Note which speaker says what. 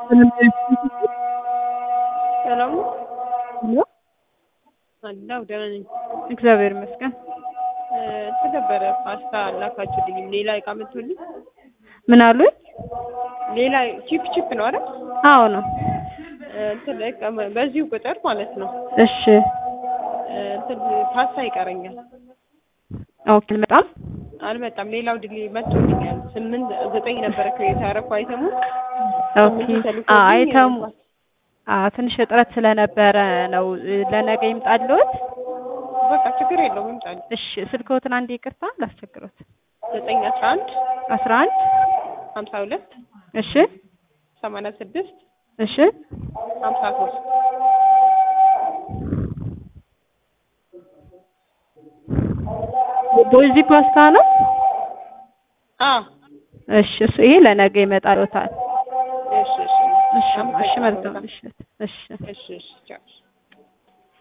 Speaker 1: ሰላም ነው?
Speaker 2: ሄሎ
Speaker 1: አለሁ ደህና ነኝ።
Speaker 2: እግዚአብሔር ይመስገን።
Speaker 1: እንትን ነበረ ፓስታ አላካችሁልኝም። ሌላ እቃ መጥቶልኝ
Speaker 2: ምን አሉኝ?
Speaker 1: ሌላ ቺፕ ቺፕ ነው አይደል?
Speaker 2: አዎ ነው።
Speaker 1: እንትን እቃ በዚሁ ቁጥር ማለት ነው።
Speaker 2: እሺ
Speaker 1: እንትን ፓስታ ይቀረኛል።
Speaker 2: ኦኬ በጣም
Speaker 1: አልመጣም። ሌላው ድል መጥቶልኛል። ስምንት ዘጠኝ ነበረ ክሬት ያደረኩ አይተሙ
Speaker 2: ኦኬ አ አይተሙ አ ትንሽ እጥረት ስለነበረ ነው ለነገ ይምጣልዎት።
Speaker 1: በቃ ችግር የለውም ይምጣል።
Speaker 2: እሺ ስልክዎትን አንዴ ይቅርታ ላስቸግሮት።
Speaker 1: ዘጠኝ አስራ አንድ
Speaker 2: አስራ አንድ
Speaker 1: ሀምሳ ሁለት
Speaker 2: እሺ
Speaker 1: ሰማንያ ስድስት
Speaker 2: እሺ
Speaker 1: ሀምሳ ሶስት
Speaker 2: ቦዚ ፓስታ ነው።
Speaker 1: አ
Speaker 2: እሺ እሱ ይሄ ለነገ ይመጣልዎታል።
Speaker 1: እሺ እሺ
Speaker 2: እሺ እሺ መልካም ምሽት። እሺ
Speaker 1: እሺ እሺ ቻው